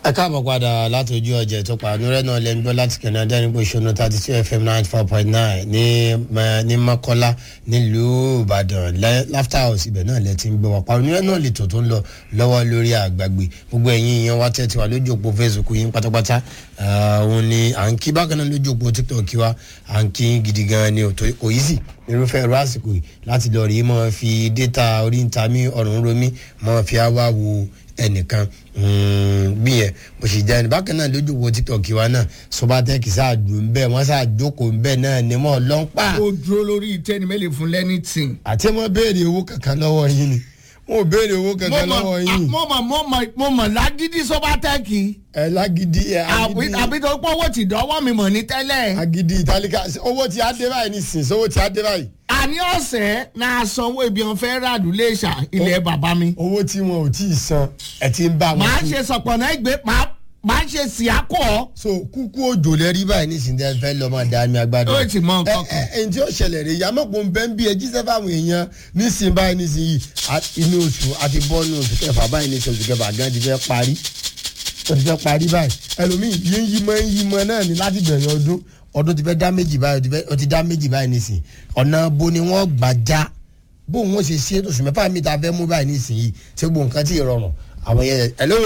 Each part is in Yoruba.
ẹ káàbọ̀ padà láti ojú ọjà tó pa ànúrẹ́ náà lẹ́nu gbọ́ láti canada nípò ìṣúná thirty two fm ninety four point nine ní ní mọ́kọ́lá nílùú ìbàdàn laughter house ibẹ̀ náà lẹ ti ń gbọ́ wá pa ànúrẹ́ náà lè tó tó ń lọ lọ́wọ́ lórí àgbàgbé gbogbo ẹ̀yin ìyẹn wá tẹ́tí wa lójú òpó facebook yín pátápátá òun ni à ń kí bákan náà lójú òpó tiktok wa à ń kí gidi gan ni kò yí sì irúfẹ́ ẹ̀rọ àsìkò yìí láti lọ rí mọ́ fi data orí ń ta mí ọ̀run romi mọ́ fi á wá wo ẹnìkan bí yẹn bó ṣe jẹ́ ẹni bákan náà lójú wo tiktok wa náà sobatec ṣáàdùn ń bẹ́ẹ̀ wọ́n ṣáàjókòó ń bẹ́ẹ̀ náà ni wọ́n lọ́n pa. ó dúró lórí tẹ́ni mẹ́lẹ̀ fún lẹ́nìtìn. àti wọ́n béèrè owó kankan lọ́wọ́ yín ni wọ́n ò béèrè owó kankan lọ́wọ́ yín. mo mọ̀ mo mọ̀ mo mọ̀ lágídí sobatec. ẹ lágídí ẹ agídí. àbí tó pọ̀ owó ti dọ́wọ́ mi mọ̀ ní tẹ́lẹ̀. agídí ìtàlíkà owó ti á dé báyìí nísìnyí owó ti á dé báyìí. àní ọ̀sẹ̀ náà sanwó ibi wọn fẹ́ ràdú léṣà ilẹ̀ bàbá mi. owó tí wọn ò tí ì san ẹ ti ń bá wọn. màá ṣe sọ̀pọ̀nà ìgbé màá máa ṣe síákọ̀. so kúkú òjò lẹ rí báyìí nísìnyí tẹ fẹ́ lọ máa dá mi agbádùn. ó ti mọ nǹkan ẹ kan. ẹ ǹjẹ́ ó ṣẹlẹ̀ rẹ̀ ìyá mọ̀pọ̀ ń bẹ́ ń bí ẹjí sẹ́fà àwọn èèyàn nísìnyí báyìí nísìnyí à- inú oṣù àti bọ́ọ̀nù oṣù kẹfà báyìí ní oṣù kẹfà gan ti fẹ́ parí ó ti fẹ́ parí báyìí ẹlòmíì yé ń yí mọ́ ń yí mọ́ náà ní láti bẹ̀rẹ̀ ọdún ọdún ti fẹ́ dá méjì báyìí ó ti fẹ́- ó ti dá méjì báyìí nísìnyí ọ̀nà bo ni wọ́n gbà já bó wọn ṣe ṣe oṣù mẹ́fà mi ta fẹ́ mú báyìí nísìnyí ṣé gbogbo nǹkan ti rọrùn àwọn yẹn hello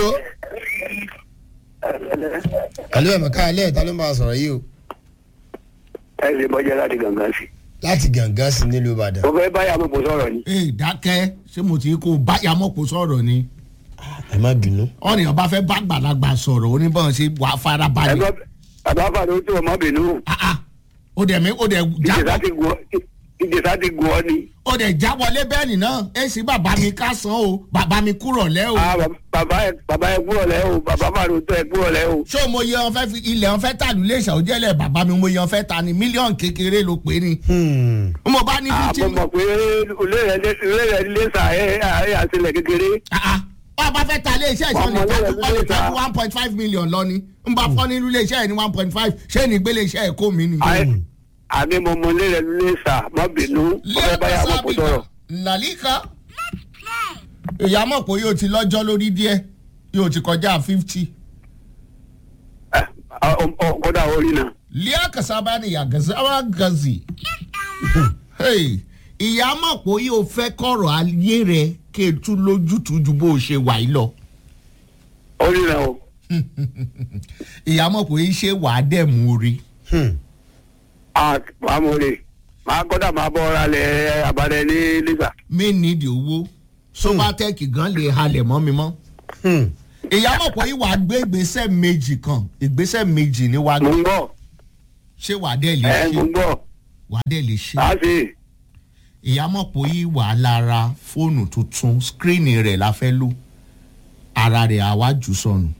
hello ẹ̀mọ̀ ká alẹ́ ìta ló máa sọ̀rọ̀ yìí o ẹ lè bọ́jà láti gàngán sí. láti gàngán sí nílùú ìbàdàn mo fẹ́ báyà mọ̀ kó sọ̀rọ̀ ni. ee dákẹ́ ṣé mo ti kó báyà mọ̀pọ̀ sọ̀rọ̀ ni ẹ má bínú. ọ̀nìyàn bá fẹ́ bá gbàlagbà sọ̀rọ̀ oníbọ̀n ṣe wà ẹ farabalẹ̀. bá bàbá fàdé tó ọmọ bínú. Ah, ah. ó dẹ̀ mí ó dẹ̀ ìjẹsà jábọ̀ ti gùn ọ́ ìjẹsà ti gùn ọ́ ni. ó dẹ̀ jáwọlé bẹ́ẹ̀ni náà ẹ sì bàbá mi ká san o bàbá mi kúrọ̀ lẹ́ o. Ah, bàbá ẹ bàbá ẹ kúrò lẹ́ o bàbá fàdé tó ẹ kúrò lẹ́ o. ṣé mo yẹ ọ́n fẹ́ fi ilẹ̀ ọ́n fẹ́ tà lulẹ̀ ìṣàwọ́jẹ́lẹ̀ bàbá mi mo yẹ ọ́n fẹ́ ta ni mílíọ̀nù kékeré ló pé ni. Hmm. mo bá ní àbọ̀ fifteen mọ̀ pé olè rẹ̀ olè rẹ̀ lé sà ẹ̀ ẹ̀ àtìlẹ̀ kékeré. wọ́n bá fẹ́ ta ilé iṣẹ́ ìṣọ́ ní Ọmọ tàbí lẹ́yìn wọ́n lè ló tàbí ta. one point five million lọ ni n bá fọ́ nínú ilé iṣẹ́ yẹn ní one point five ṣé ní gbélé iṣẹ́ ẹ̀ kó mi ni. Àì- àní mo mọ olè rẹ̀ lé sà mọ́ bínú mo fẹ́ báyà mọ̀ kó sọ̀rọ̀. nàlíkà ìyá mọ̀ pé yóò ti lọ́jọ́ lórí díẹ̀ yóò ti kọjá fifty. Ẹ, ọ- ọ- ọ- kódà orí náà. liya kasaba ni yagazawa gazi. Hey, ìyá mọ̀ pé yóò fẹ́ kọ̀rọ̀ ayé rẹ̀ kí e tún lójútùú ju bó o ṣe wà yìí lọ. orí náà o. ìyá mọ̀ pé ṣé wàá dẹ̀ mú orí. Hmm. àmọ̀rè máa kọ́dà máa bọ́ ọ́ra lẹ̀ abalẹ̀ ní lẹ́sà. mi nídìí owó sobatec gan lè halẹ̀ mọ́ mi mọ́. Hmm. ìyá mọ̀ pé wàá gbé ìgbésẹ̀ méjì kan ìgbésẹ̀ méjì ni wàá mo gbé ń gbọ́ ṣé wàá dẹ̀ lè ẹ mo ṣe ń gbọ́ wàá dẹ̀ lè ṣe. á sì ìyá mọ̀ pé wàá lára fóònù tuntun skírínì rẹ̀ la fẹ́ lò ara rẹ̀ àwa jù sọnù.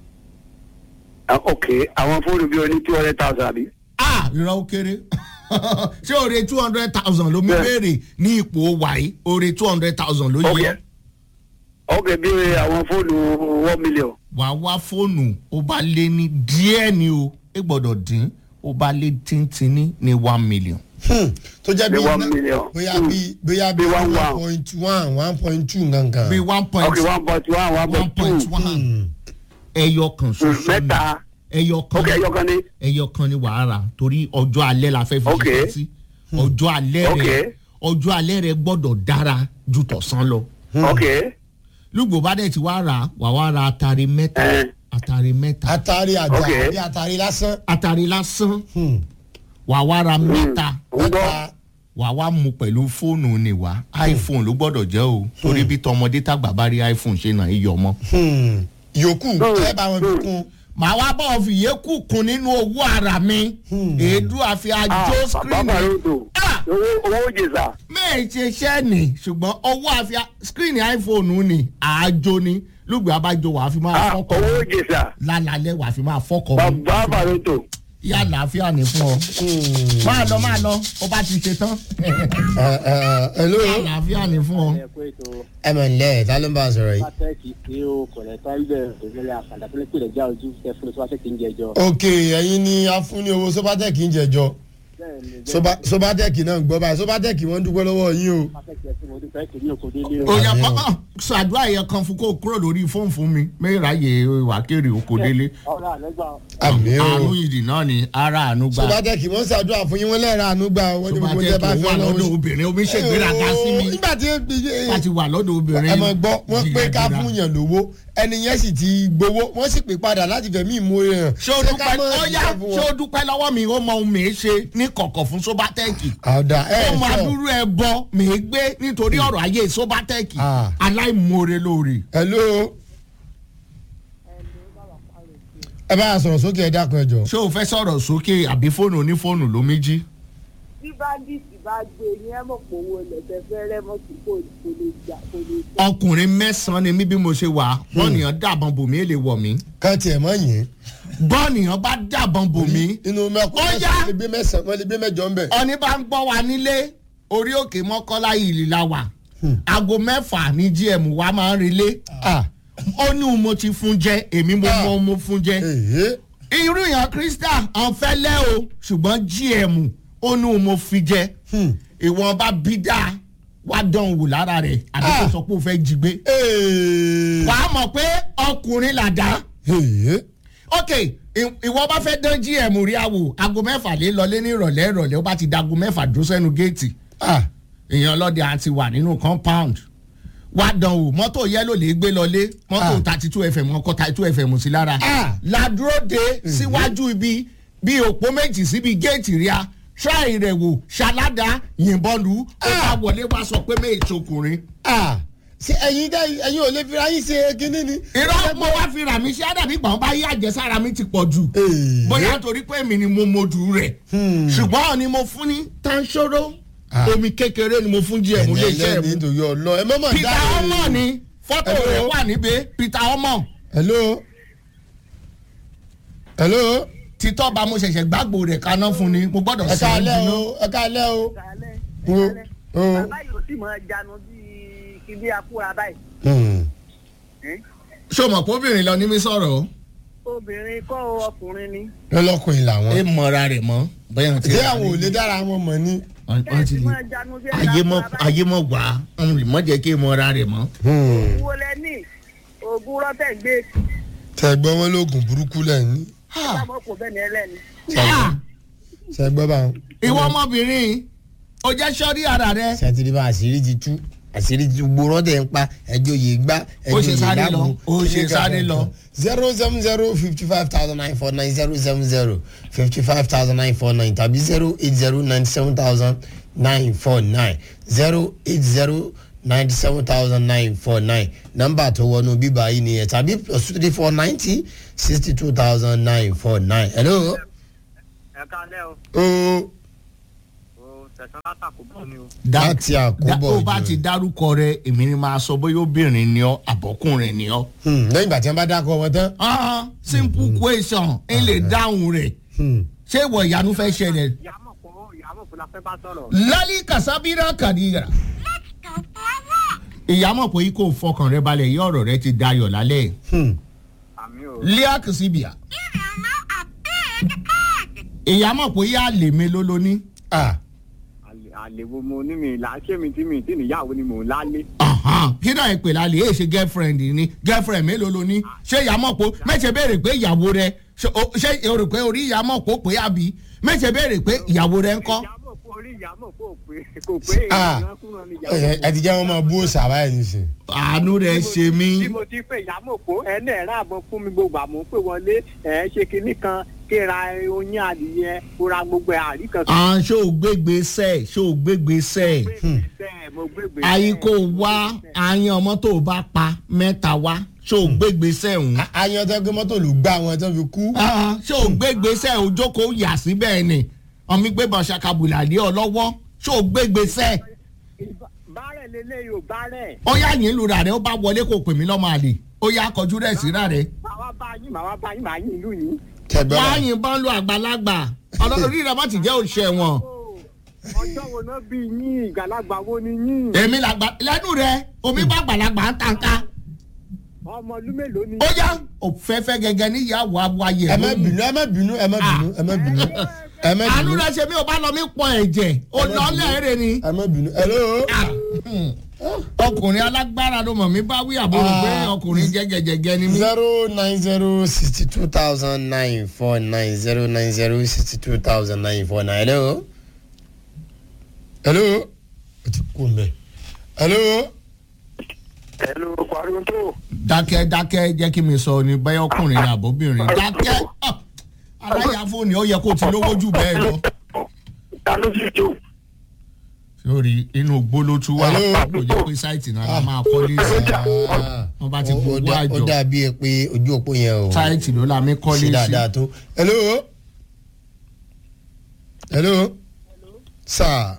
ok àwọn fóònù bíi oní two hundred thousand àbí. ah ìran ó kéré ṣé oore two hundred thousand ló mú Bẹ́ẹ̀. béèrè ní ipò wàyí oore two hundred thousand ló ok yẹ. ok bíi àwọn fóònù one million. wàá wá fóònù ó bá lé ní díẹ̀ ni o ẹ gbọ́dọ̀ dín ó bá lé tíntínní ní one million. Hmm. tó jẹ́ bí Bí one iná- million. bóyá Hmm. bí bóyá bí Bí one one one. point one one point two nǹkan. bí one point ok one point one one one point point two one ẹyọ kan ṣoṣo ni mẹ́ta ẹyọ kan ok ẹyọ kan ní. ẹyọ kan ni wàá rà torí ọjọ́ alẹ́ la fẹ́ fi Ok. ṣiṣẹ́ sí ọjọ́ alẹ́ Ok. rẹ ọjọ́ alẹ́ rẹ gbọ́dọ̀ dára ju tọ̀sán lọ. ok lùgbò bá dẹ̀ ti wá rà wà wá ra atari mẹ́ta Eh. atari mẹ́ta atari àjà Ok. àbí atari lásán. atari lásán Hmm. wà wá ra mẹ́ta ń gbọ́ Ata- wà wá mu pẹ̀lú fóònù ni wá iphone ló gbọ́dọ̀ jẹ́ o torí bí tọmọdé tàgbà bá rí iphone ṣe náà iyọ̀ mọ́. Hmm. yòókù ẹ bá wọn fi kún. màá wá bá ọ fìyé kù kún nínú owó ara mi èédú àfi ah àjò bàbá screen marodo Ah! owó owó jèsà. mẹ́ẹ̀ ṣe iṣẹ́ ni ṣùgbọ́n owó àfi screen iphone ni àjò ni lùgbẹ́ abájọ wàá fi máa ah fọ́kọ̀ owó jèsà lálálẹ́ wàá fi máa fọ́kọ̀ mọ́ bàbá marodo. yá àlàáfíà ní fún ọ máa lọ máa lọ ó bá ti ṣe tán Ẹ, ẹ, hello àlàáfíà ní fún ọ. ẹ kó ètò ẹ mọ̀ nílẹ̀ ta ló ń bá a sọ̀rọ̀ yìí. pátẹ́ẹ̀kì tí ó kọ̀lẹ̀ tó ń bẹ̀rẹ̀ ìrẹ̀lẹ̀ àkàndá tó lè pè lẹ́jà ojú tẹ fún ìtura tẹ̀kì ń jẹjọ. ok ẹyin ni a fún ní owó sọ́pátẹ́kì ń jẹjọ. bẹ́ẹ̀ ni bẹ́ẹ̀ Soba- sobatec náà ń gbọ́ báyìí sobatec wọ́n ń dúpẹ́ lọ́wọ́ yín o. pàtẹ́kì ẹ̀sìn mo dúpẹ́ kìíní òkò délé o. òyà Àmì o. pápá ṣàdúrà yẹn kan fún kó kúrò lórí fóònù fún mi mẹ́ráyè wákèrè oko délé ọ̀rọ̀ àlẹ́gbà àmì àánú o. ìdì náà ni ara àánú gbà sobatec wọ́n ń ṣàdúrà fún yín wọ́n lẹ́ẹ̀rọ àánú gbà wọ́n ní gbogbo tẹ́ bá sobatec fẹ́ wà lọ́wọ́ lọ́dọ̀ obìnrin omi ṣègbéraga sí mi nígbà tí wọ́n ti wà lọ́dọ̀ obìnrin ẹ mọ̀ gbọ́ wọ́n pé ká jìgàjìgà. fún yàn lówó ẹni yẹn sì ti gbowó wọ́n sì pè padà láti fẹ̀mí ìmúre hàn. ṣé o ká dúpẹ́ mọ̀ ọ̀yá ṣiṣẹ́ fún ṣé wọn? o dúpẹ́ lọ́wọ́ mi ó mọ ohun mi ṣe ní kọ̀kọ̀ fún sobatec àwòdà ẹ ó máa sọ dúró ẹ bọ mi gbé nítorí ọ̀rọ̀ ayé sobatec Ah. aláìmoore lóore. hello. ẹ bá a sọ̀rọ̀ sókè ẹ dákun ẹ jọ. ṣé o fẹ́ sọ̀rọ̀ sókè àbí fóònù onífóònù ló méjì. bí báńdíìtì bá gbé yín ẹ mọ̀ pé owó lẹ̀fẹ̀ fẹ́rẹ́ mọ́ sí kò kò lè jà kò lè jà. ọkùnrin mẹ́sàn-án ni mí bí mo ṣe wà bọ́ọ̀nìyàn dàbọn bò mí èlé wọ̀ mí kàn tiẹ̀ mọ́ yín. bọ́ọ̀nìyàn bá dàbọn bò mí inú mẹ́kọ́ Ó yá. wọ́n lè gbé mẹ́sàn-án wọ́n lè gbé mẹ́jọ ń bẹ̀. ọní bá ń gbọ́ wa nílé orí òkè mọ́kọ́lá ìlì la wà aago mẹ́fà ní gm wa máa ń relé ah ó ní mo ti fún jẹ èmi mo Ah. mọ mo fún jẹ èyí irú yàn krista ọ̀nfẹ́lẹ́ o ṣùgbọ́n gm ó ní mo fi jẹ ìwọ̀n bá bí dáa wá dán wò lára rẹ̀ àbí kò Ah. sọ pé o fẹ́ jí gbé wàá mọ̀ pé ọkùnrin làdá èyí ok ì- ìwọ bá fẹ́ dán gm rí àwò aago mẹ́fà lé lọlé ní ìrọ̀lẹ́ ìrọ̀lẹ́ ó bá ti dago mẹ́fà dúró sẹ́nu géètì ah èèyàn ọlọ́dẹ àti wà nínú compound wá dán o mọ́tò yẹ́lò lè gbé lọlé mọ́tò Ah. thirty two fm ọkọ̀ thirty two fm sí lára Ah. ládúró de síwájú ibi bí òpó méjì síbi géètì ríà ṣáì rẹ̀ wò ṣàládà yìnbọn lù ú ó bá Ah. wọlé wá sọ pé méjì ṣokùnrin. ah ṣe ẹ̀yin dá ẹ̀yin ò lè fi ráyìn ṣe kínní ni. irọ́ mo wá fi rà mí sí àdàbí gbọ̀n bá yí àjẹsára mi ti pọ̀ jù Èyí. bóyá torí pé èmi ni mo mojú rẹ̀ ṣùgbọ́n ni mo fún ní tanṣoro Ah. omi kékeré ni mo fún díẹ̀ mo lè ẹ̀yin ṣe é ẹlẹ́ni mu nítorí ọlọ́ ẹ mọ́mọ́ peter ọmọ ni fọ́tò Hello. rẹ̀ wà níbẹ̀ peter ọmọ hello hello títọ́ bá mo ṣẹ̀ṣẹ̀ gbàgbó rẹ̀ kaná fún ni mo gbọ́dọ̀ ẹ sọ ọ́ káalẹ́ jiná. o ẹ káalẹ́ o. ìsàlẹ̀ o ìsàlẹ̀ o. bàbá yìí ò sì mọ janu bíi kíbi akúra báyìí. Hmm. ṣé o mọ̀ pé obìnrin lọ ní mi sọ̀rọ̀ o. obìnrin kọ́ ọkùnrin ni. lọ́lọ́kùnrin làwọn. ẹ mọ̀ra rẹ̀ mọ́ bẹ́ẹ̀ ti ṣé àwọn ò lè dára wọn mọ̀ ni. wọ́n ti ẹ lè mọ janu bí ayé mọ̀ ayé mọ̀ wá ọ̀hún lè mọ̀ jẹ́ kí ẹ mọ̀ra rẹ̀ mọ́. Hmm. owó lẹ́ni oògùn rọ́tẹ̀ gbé tẹ̀gbọ́n wọn lóògùn burúkú lẹ́yìn. sábọ̀ kò bẹ́ẹ̀ ni ẹlẹ́ni. Ah, ṣẹgbọ́n bá wọn. ìwọ ọmọbìnrin o jẹ́ sọ́rí ara rẹ̀. ṣètìlí bá àṣírí ti tú àṣírí ti gbòòrò tẹ̀ ń pa ẹjọ́ yìí gbá Ó ẹjọ́ ṣe yìí sáré lọ, lágbo. ó ṣe sáré lọ. zero seven zero fifty five thousand nine four nine zero seven zero fifty five thousand nine four nine tàbí zero eight zero ninety seven thousand nine four nine zero eight zero ninety seven thousand nine four nine nọ́mbà tó wọnú bíbá yìí nìyẹn tàbí plus three four ninety sixty two thousand nine four nine. hello. ẹ kálẹ́ o o o tẹ̀sán látàkùn bọ̀ ni o. láti àkóbọ̀ ó bá ìjọ. ti dárúkọ rẹ̀ èmi ni máa sọ bóyá obìnrin ni ọ́ àbọ̀kùnrin ni ọ́. Hmm, lẹ́yìn ìgbà tí wọ́n bá dákọ̀ wọn tán. Ah, simple question ẹ lè dáhùn rẹ̀ Hmm. ṣé ìwọ ìyanu fẹ́ ṣẹlẹ̀. ìyàmọ̀ kò ìyàmọ̀ kò la fẹ́ bá sọ̀rọ̀. lálí kàsábírà kàdíyà. ìyàmọ̀ pé kò fọkàn rẹ balẹ̀ yí ọ̀rọ̀ rẹ ti dayọ̀ lálẹ́ Hmm. àmì o. líà kìsìbìà. ìyàmọ̀ pé yá lè mi ló lóní. ah àlè àlè wo mo ní mi là ṣé mi tí mi tí níyàwó ni mò ń lálé. Ahan, kí náà ìpè lálẹ́ èyí ṣe girlfriend ni girlfriend mélòó ló ní ṣé ìyàmọ̀ pé mẹ́sẹ̀ béèrè pé ìyàwó rẹ ṣé o- ṣé o rò pé orí ìyàmọ̀ pé ó pé àbí mẹ́sẹ̀ béèrè pé ìyàwó rẹ ń kọ́. ìyàmọ̀ kò rí ìyàmọ̀ kò pé kò pé Ah. èèyàn kúrò ní ẹ ìyàwó. ẹ ti jẹ́ wọn máa bú òòsà báyìí nìsín. àánú rẹ ṣe mí. tí mo ti pè ìyàmọ̀ kó ẹni ẹ̀rọ àbọ̀ fún mi gbogbo àmọ́ pé wọlé ẹ̀ ṣe kinní kan kéra oyin adìyẹ kóra gbogbo ẹ̀ àrí kan. à ń ṣó o gbégbé sẹ́ ṣó o gbégbé sẹ́ bẹ́ẹ̀ mo gbégbé. ayé kò wá àyàn ọmọ tó o bá pa mẹ́ta wá ṣó o gbégbé sẹ́ òun. ayan tó gbé mọ́tò ló gbá wọn tó fi kú. ṣé o gbégbé sẹ́ o jókòó yà síbẹ̀ ni ọmọ gbé bọ̀ ṣàkàbùlà lé ọ lọ́wọ́ ṣó o gbégbé sẹ́ bárẹ̀ lélẹ́yìí ò bárẹ̀. ó yá yín lura rẹ ó bá wọlé kó pè mí lọ́mọ àlè ó yá kọjú rẹ̀ síra rẹ̀. màá wá bá yín màá wá bá yín màá yín ìlú yín. tẹgbẹ́ wọ́n á bá yìnbọn lu àgbàlagbà ọlọ́rí rẹ̀ má ti jẹ́ òṣèwọ̀n. ọjọ́ wo náà bí yín ìgbàlagbà wo ni yín. èmi làgbà lẹ́nu rẹ̀ omi bá àgbàlagbà ń tànká. ọmọ ọdún mélòó ni. ó yá òfẹ́fẹ́ gẹ́gẹ́ níyàwó awáyé. ẹ má bínú ẹ má bínú ẹ má bínú ẹ má bínú. ẹ má àánú bínú rẹ ṣe mí ò bá lọ mí pọ ẹ̀jẹ̀ ò lọ lẹ́ẹ̀rẹ̀ ni. ẹ má bínú hello. ọkùnrin alágbára ló mọ̀ mí bá wí àbúrò pé ọkùnrin jẹ́gẹ́jẹ́gẹ́ ni mí. zero nine zero sixty two thousand nine four nine zero nine zero sixty two thousand nine four nine hello. hello. o ti kú mbẹ. hello. ẹnu pariwo tó dákẹ́ dákẹ́ jẹ́ kí mi sọ ni bẹ́ẹ̀ ọkùnrin ni àbóbìnrin dákẹ́ ah, aláyàfó ni ó yẹ kó ti lówó jù bẹ́ẹ̀ lọ. ta ló sì jó sórí inú gbólótú wà Hello? kò jẹ́ pé sáìtì náà la máa kọ́lé sí wọ́n bá ti Ó- ó gbogbo dá- ó àjọ dàbí ẹ pé ojú òpó yẹn o sáìtì ló la mi kọ́lé sí sí. dáadáa tó. hello. hello. sáà.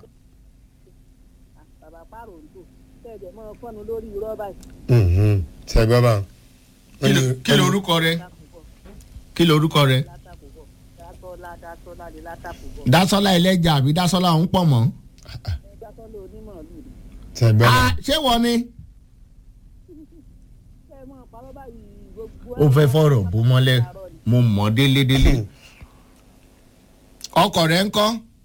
bàbá pààrọ̀ ń tò tẹ̀jẹ̀ mọ́ fọ́nù lórí irọ́ báyìí Mhm. ṣe gbọ́ bá. Kí ló- kí lorúkọ rẹ látàkùbọ̀ kí lorúkọ rẹ látàkùbọ̀ dátọ́lá dátọ́lá lè látàkùbọ̀ dásọ́lá ẹlẹ́jà àbí dásọ́lá ń pọ̀ mọ́. dátọ́lá onímọ̀ọ́lù ni. ṣe gbọ́ bá. Ah, ṣé wọ́n ni. ṣé ẹ mọ̀ parọ́ báyìí gbogbo ó fẹ́ fọ̀rọ̀ bó mọ́lẹ̀ mo mọ̀ délédélé. ọkọ̀ rẹ̀ ń kọ́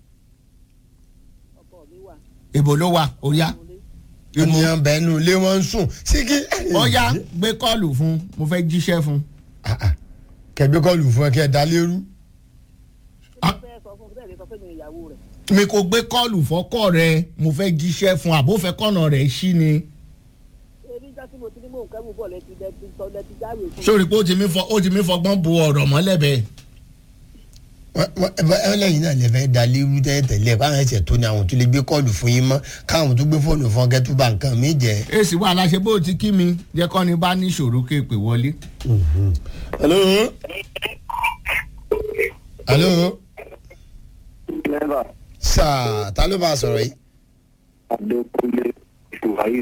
ọkọ mi wà ibo ló wà ó yá. ènìyàn bẹ́ẹ̀ nù lé wọn sùn sí kí. ó yá gbé kọ́ọ̀lù fún mo fẹ́ jíṣẹ́ fún. Ah, ah. kẹgbẹ́ kọlù fún ẹ kí ẹ dá lérú. Ah. fẹ́ sọ fún bẹ́ẹ̀ lè sọ fún mi ìyàwó rẹ̀ mi kò gbé kọ́ọ̀lù fọ́kọ̀ rẹ mo fẹ́ jíṣẹ́ fún àbófẹ́ kọ́nà rẹ̀ sí ni. ebi jọ́ tí mo ti ní mò ń kẹ́rù bọ̀ lẹ́ti lẹ́ti sọ lẹ́ti jáwé fún sórí pé ó ti mí fọ ó ti mí fọgbọ́n bo ọ̀rọ̀ mọ́lẹ̀ bẹ́ẹ̀. Wọ́n- wọ́n- ẹ- ẹ lẹ́yìn náà lè fẹ́ dá lérú tẹ́lẹ̀ káwọn ẹ̀sẹ̀ tó ní àwọn tó lè gbé kọlù fún yín mọ́ káwọn tó gbé fóònù fún ọkẹ́ tó bá nǹkan mi jẹ́. èsì wà láṣẹ bó ti kí mi jẹ́ kọ́ni bá ní ìṣòro kéèpè wọlé. hello. hello. lẹ́bà sáà ta ló bá sọ̀rọ̀ yìí. adékúnlé ìwáyé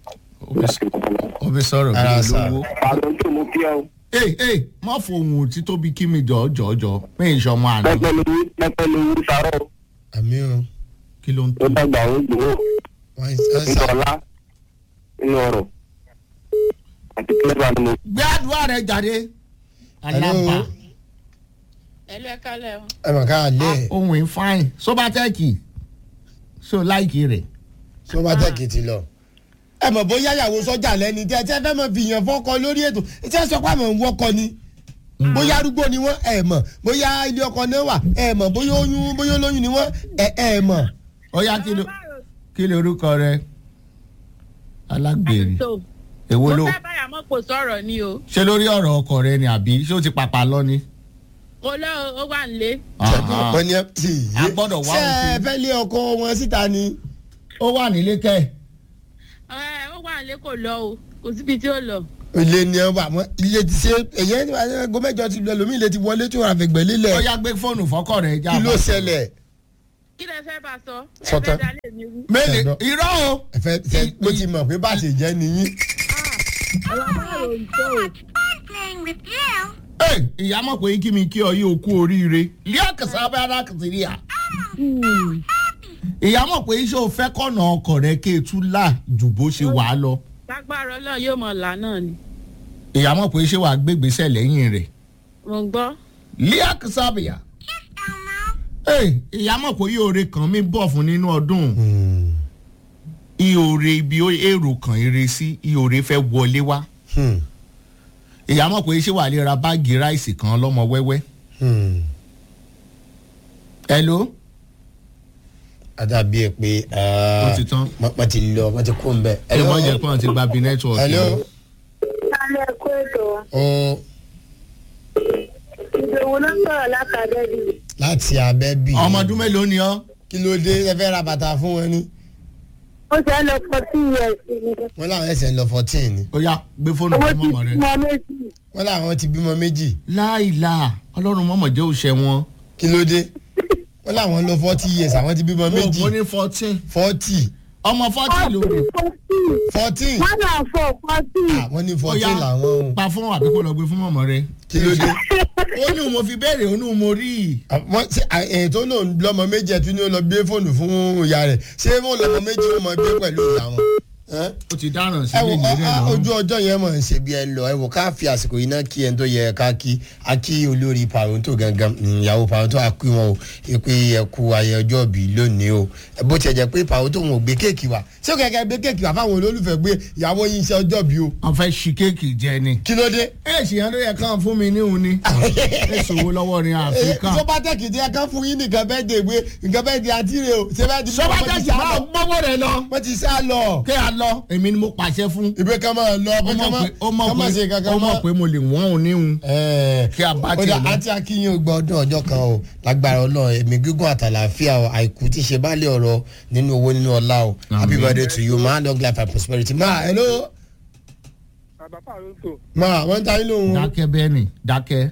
ó fi sọ̀rọ̀ bí Ara sà. olówó. àrùn tó mú kí ọ ee ee má fohùn títóbi kí mi jọ jọ jọ pé ìṣọmọ àná pẹpẹ lówó pẹpẹ lówó sàrọ àmì o. kí ló ń ó tó. dàgbà ó gbòó wọ́n ń sá. ńlọlá nínú ọrọ àti lẹ́bà ni mo gbé àdúrà rẹ jáde. alábà ẹlú ẹ kálẹ̀ o. ẹ mọ̀ ká lé ohun ìfáìn sóbátẹ́ẹ̀kì so láìkì rẹ̀. tó bá tẹ̀kì ti lọ. ẹ mọ̀ bóyá ìyàwó sọ́jà lẹ́ni tí ẹ tí ẹ fẹ́ mọ̀ fi yàn fọ́kọ lórí ètò tí ẹ sọ pé àmọ̀ ń wọ́kọ ni. bóyá arúgbó ni wọ́n ẹ mọ̀ bóyá ilé ọkọ náà wà ẹ mọ̀ bóyá oyún bóyá olóyún ni wọ́n ẹ ẹ mọ̀. ó yá kí ló kí ló orúkọ rẹ alágbèrè tó èwo mo ló fẹ́ báyà mọ́ kò sọ̀rọ̀ ni o. ṣé lórí ọ̀rọ̀ ọkọ rẹ ni àbí ṣé ó ti pàpà lọ ni. kò lọ ó wà nílé. Aha. wọ́n ní ẹ ti A gbọ́dọ̀ wá ṣé òfin. ẹ fẹ́ lé ọkọ wọn síta ni. ó wà nílé kẹ́ ẹ ó wà nílé kò lọ o kò síbi tí ó lọ. ilé ni ẹ wà mọ́ ilé ti ṣe èyẹ ẹgbẹ́ mẹ́jọ ti lọ ẹlòmíì ilé ti wọlé tí wọ́n àfẹ̀gbẹ́ ó lílẹ̀ yá gbé fóònù fọ́kọ rẹ já kí ló bá. ṣẹlẹ̀ kí lẹ fẹ́ bá a sọ. ẹ Sọtán. fẹ́ dalẹ̀ mi rú. mélòó Ẹ̀gbọ́n. irọ́ o. ẹ fẹ́ ṣe mo ti mọ̀ pé bá a ṣe jẹ́ nìyí. ọ̀rọ̀ pààrọ̀ ń tò Ẹ, ìyá mọ̀ pé kí mi kí ọ yí okú oríire líà kẹsàn án bá ara kẹsàn rí à. ìyá mọ̀ pé iṣẹ́ ò fẹ́ kọ̀nà ọkọ̀ rẹ kí etú là jù bó ṣe wà á lọ. lágbára ọlọ́run yóò mọ̀ là náà ni. ìyá mọ̀ pé iṣẹ́ wà gbégbèsè lẹ́yìn rẹ̀. mo ń gbọ́. líà kẹsàn án bìyà. Ẹ, ìyá mọ̀ pé yóò kan mi bọ̀ fún nínú ọdún. ìhòòrè ibi ó- èrò kan eré sí ìhòòrè fẹ́ wọlé wá. ìyá mọ̀ pé iṣẹ́ wà lè ra báàgì ráìsì kan lọ́mọ wẹ́wẹ́. hello. àdàbí ẹ pé Ó ti tán. wọ́n ti lọ wọ́n ti kó ń bẹ̀. ẹ mọ̀ jẹ́ pé wọ́n ti gba bí nẹ́tíwọ̀kì. hello. kálẹ̀ kó ètò ó ìdòwò ló ń sọ̀rọ̀ látàdẹ́bì láti abẹ́ bì. ọmọ ọdún mélòó ni ọ. kí ló dé ẹ fẹ́ ra bàtà fún wọn ni. ó ṣe é lọ forty years ni wọ́n láwọn ẹsẹ̀ ń lọ fourteen ni. ó yá gbé fóònù owó fún ti mọ̀mọ́ rẹ. mọ méjì wọ́n láwọn ti bímọ méjì. láìla ọlọ́run mọ̀mọ́ jẹ́ òṣè wọn. kí ló dé. wọ́n láwọn lọ forty years àwọn ti bímọ méjì. ó ní fourteen. forty ọmọ fourteen ló rè. forty fourteen. wọ́n náà fọ forty àwọn ní ó fourteen làwọn o. pa fún àbí kó lọ gbé fún mọ̀mọ́ rẹ. kí ló dé. ó ní mo fi béèrè ó ní mo rí i. wọ́n ṣe èyí tó lòun lọ́mọ méjì ẹ̀ tún ní ó lọ gbé fóònù fún ìyá rẹ̀ ṣé wọ́n lọ́mọ méjì ó mọ gbé pẹ̀lú ìyá wọn. ẹ́ ó ti dáràn sí ẹ wo ilé ìrẹ́ ọ- ọ- lọ́rùn. ojú ọjọ́ yẹn mọ̀ ń ṣe bí ẹ lọ ẹ wò ká fi àsìkò yìí náà kí ẹni tó yẹ ká kí a kí olórí pàrọ̀ǹtò gangan mm, ìyàwó pàrọ̀ǹtò a kí wọn o ẹ pé ẹ kú ayẹyẹ ọjọ́ bí lónìí o ẹ bó tiẹ̀ jẹ́ pé pàrọ̀ǹtò wọn ò gbé kéèkì wá ṣé o kẹ̀kẹ́ gbé kéèkì wá fáwọn olólùfẹ́ gbé ìyàwó yín ṣe ọjọ́ bí o wọ́n fẹ́ ṣí kéèkì jẹ ni. kí ló dé. ẹ ṣìyàn ló yẹ kán fún mi níhun ni. ẹ ṣòwò lọ́wọ́ ní áfíríkà. sọ́bátẹ́kì tí ẹ kán fún yín nìkan bẹ́ẹ̀ dé gbé nǹkan bẹ́ẹ̀ di àtìrè o ṣé bẹ́ẹ̀ di sọ́bàtàkì máa gbọ́wọ́ rẹ̀ lọ. wọ́n ti sá lọ. kí a lọ èmi ni mo pàṣẹ fún. ìgbé kan máa lọ ó pé ká mọ̀ má pé ó mọ̀ ká má ṣe pé kankan ó mọ̀ pé mo lè wọ́n òun níhun. kí a bá tiẹ̀ kódà lọ. àti akínyìn ó gba ọdún ọjọ́ kan o lágbára ọlọ́run ẹ̀mí gígùn àtàlàáfíà o àìkú tí ṣe bá lè ọ̀rọ̀ nínú owó nínú ọlá o happy birthday to you ma long life and prosperity ma hello bàbá pàrọ̀ǹtò ma wọ́n ń ta yín lóhùn o. dákẹ́ bẹ́ẹ̀ ni dákẹ́.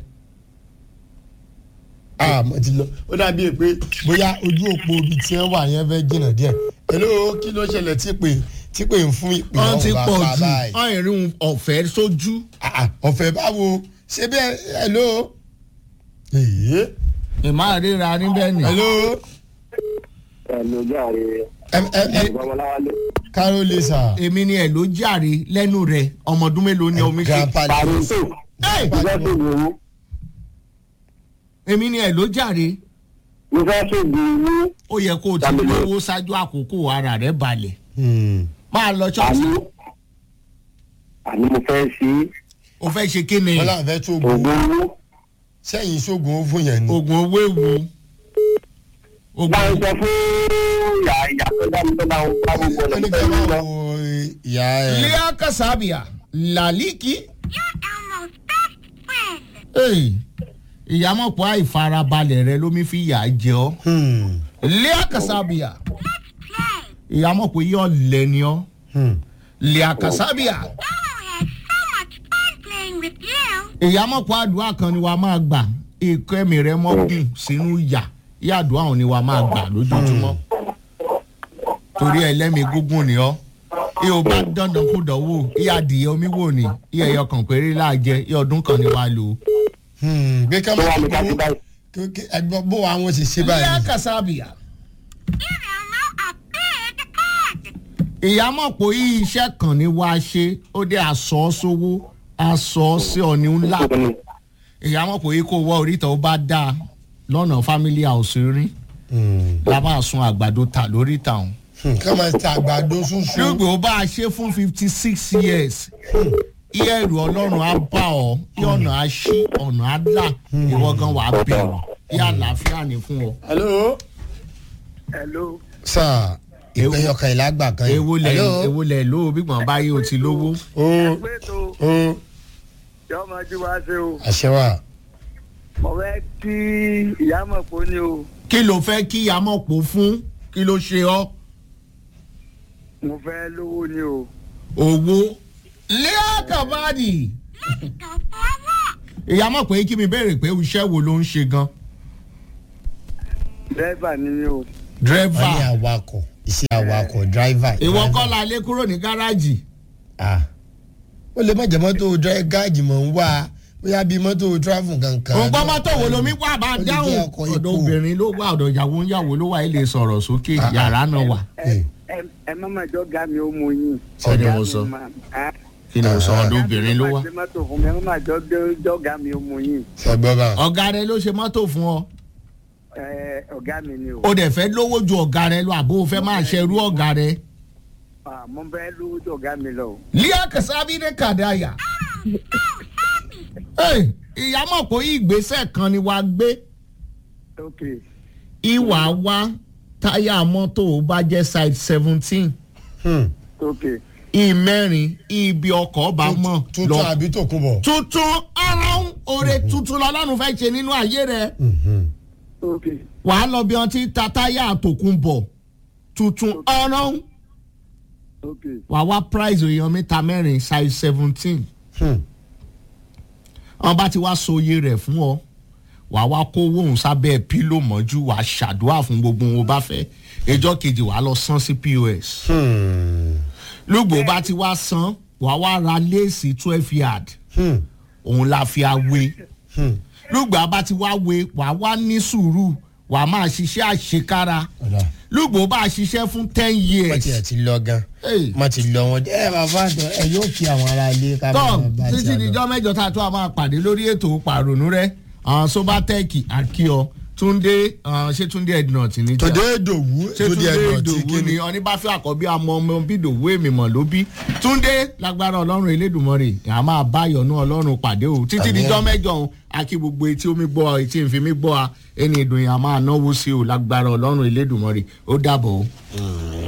ah mo ti lọ ó dàbí pé bóyá ojú òpó ibi tí wọ́n wà yẹn fẹ́ jìnnà díẹ̀ hello kí ló ṣẹlẹ̀ tí pé tí pé ń fún ìpè wọ́n ti ọ̀hún pọ̀ bá jù báyìí. wọ́n ìrìn ọ̀fẹ́ sójú. Ah, ah, ọ̀fẹ́ báwo ṣé bẹ́ẹ̀ hello èyí ìmá ríra níbẹ̀ ni. hello ẹ ló jáde ẹ ẹ ẹ babaláwálé. kárólé sà. èmi ni ẹ̀ ló jàre lẹ́nu rẹ̀ ọmọ ọdún mélòó ni omi ṣe. grandpa pàrọ̀ǹtò Hey! mo fẹ́ ṣègùn owó èmi ni ẹ̀ ló jàre mo fẹ́ ṣègùn owó ó yẹ kó o ti Tàbí- lówó ṣáájú àkókò ara rẹ̀ balẹ̀ Hmm. máa lọ ṣọ́ọ̀ṣì àní àní mo fẹ́ ṣe o fẹ́ ṣe kí ni wọ́n láwọn fẹ́ tó oògùn ògùn owó sẹ́yìn sóògùn ó fún yẹn ni. oògùn owó ewu bá ń oògùn sọ fún ìyá ìyá tó dá mi tó bá ń bá gbogbo ó ní ọ̀nà kí tó wọ́n ń lọ. wo ìyá ẹ̀. lea kasabia laliki. Hey, ìyàmọ̀pọ̀ àìfarabalẹ̀ rẹ ló mi fi yà á jẹ ọ́ Hmm. lea kasabia ìyàmọ̀pọ̀ yóò lẹ́ni ọ́ Hmm. lea kasabia ìyàmọ̀pọ̀ àdúrà kan ni wàá máa gbà ikọ́ ẹ̀mí rẹ mọ́gùn sínú yà yà àdúrà òun ni wàá máa gbà lójoojúmọ́ torí ẹlẹ́mìí gúngùn ni ọ́ iye ò bá dandan kó dánwò iye adìyẹ omi wò ni iye ẹyọ kan péré láàjẹ iye ọdún kan ni wàá lò ó. Hmm. gbé ká tó má wà ní tó káfí owó báyìí. Kí- ẹgbẹ́ bó wa wọn ṣe ṣe lea báyìí. kasabia ìyàmọ̀pọ̀ yìí iṣẹ́ kan ni wàá ṣe ó dé aṣọ sówó aṣọ sí ọ̀ni ńlá ìyàmọ̀pọ̀ yìí kò wọ oríta ó bá dáa lọ́nà family house rí Hmm. la máa sun àgbàdo ta lóríta ọ̀hún. Hmm. ká máa ta àgbàdo ṣunṣun. lóògbé ó bá a ṣe fún fifty six years iye ẹrù ọlọ́run á bá ọ kí ọ̀nà á ṣí ọ̀nà á là ìwọ gan wàá bẹ̀rù kí àlàáfíà ní fún ọ. hello. hello sà ìpẹ́yọkàn ìlágbà kan yìí. ewo lẹ hello. ewo lẹ lówó gbígbọ̀n báyìí o ti lówó. o pé tó o yọ ọmọ jí wá sí o àṣẹ wa. mo fẹ́ kí ìyá mọ̀ pé ó ní o kí ló fẹ́ kí amọ̀pọ̀ fún kí ló ṣe ọ́ mo fẹ́ lówó ni o owó. lẹ́yà kàbádì. ìyá mọ̀ pé kí mi béèrè pé iṣẹ́ wo ló ń ṣe gan. dẹ́fà ni mi o wọ́n ní dírẹ́fà awakọ̀ iṣẹ́ awakọ̀ driver. ìwọ kọ́ la lé kúrò ní gáràjì. Ah. ó lè má jẹ́ mọ́tò dri- gáàjì mọ̀ ń wá bóyá bíi mọ́tò travel kankan. òun gbọ́ mọ́tò wo lomi wà bá Ó lè dáhùn jẹ́ ọkọ̀ ọ̀dọ̀ ipò. obìnrin ló wà ọ̀dọ̀ ìyàwó ń yàwó ló wà ẹ̀ lè sọ̀rọ̀ sókè Ah, ah. yàrá náà wà. ẹ ẹ- ẹ má mà jọ ga mi ó mu yín. Sọ́ni Ọ̀gá mo mi sọ. mà- á. kí ni o sọ ọ̀dọ̀ obìnrin ló wà. Ọ̀gá mi má ṣe mọ́tò fún mi ẹ má mà jọ gbé- jọ ga mi ó mu yín. ṣẹgbọ́n bá. ọ̀gá rẹ ló ṣe mọ́tò fún ọ Ẹ, ọ̀gá mi ni o o dẹ̀ fẹ́ lówó ju ọ̀gá rẹ lọ àbó o fẹ́ máa ṣerú ọ̀gá rẹ. Ah, mo fẹ́ lówó jọ ọ̀gá mi lọ o. lia kasabi ne kadaya. Hey, ìyá mọ̀ pé ìgbésẹ̀ kan ni wàá gbé ok ìwà wá táyà mọ́tò bá jẹ́ side seventeen Hmm. ok ìmẹ́rin ibi ọkọ̀ bá mọ̀ tuntun àbí tòkunbọ̀. tuntun ọ̀run oore tuntun lọ́lọ́run fẹ́ ṣe nínú ayé rẹ̀ Mhm. ok wàá lọ bí wọn ti ta táyà àtòkùn bọ̀ tuntun ọ̀run ok wàá wá price èèyàn mẹ́ta mẹ́rin size seventeen Hmm. wọn bá ti wá so iye rẹ̀ fún ọ wàá wá kó owó òun sábẹ́ pílò mọ́jú wàá ṣàdúrà fún gbogbo ohun o bá fẹ́ ẹjọ́ kejì wàá lọ san sí pos Hmm. lùgbò bá ti wá san wàá wá ra léèsì twelve yard Hmm. òun la fi awé Hmm. lùgbà bá ti wá wé wàá wá ní sùúrù wà á máa ṣiṣẹ́ àṣekára ọ̀dà lùgbò bá a ṣiṣẹ́ fún ten wọ́n ti ẹ̀ years ti lọ gan Hey. wọ́n ti lọ wọn ẹ bàbá àtọ ẹ yóò fi àwọn ará ilé ká tọ́ máa bá títí ti àlọ́. dijọ́ mẹ́jọ tá a tó a máa pàdé lórí ètò pàrònú rẹ àwọn sobatech akíọ túndé ah, ṣé túndé ednut ní tí a- tòde ìdòwú ṣé túndé ẹ̀dùn tí ìdòwú kí ni ni. oníbàfẹ́ àkọ́bí àmọ́ ọmọ bí ìdòwú èmi mọ̀ ló bí túndé lágbára ọlọ́run elédùnmọ́rè à máa bá yọ̀nù ọlọ́run pàdé o títí Àmín. dijọ́ mẹ́jọ òun akí gbogbo etí omi gbọ́ etí nfi mi gbọ́ a ẹni ìdùn yà máa náwó sí o lágbára ọlọ́run elédùnmọ́rè ó dàbọ̀ o.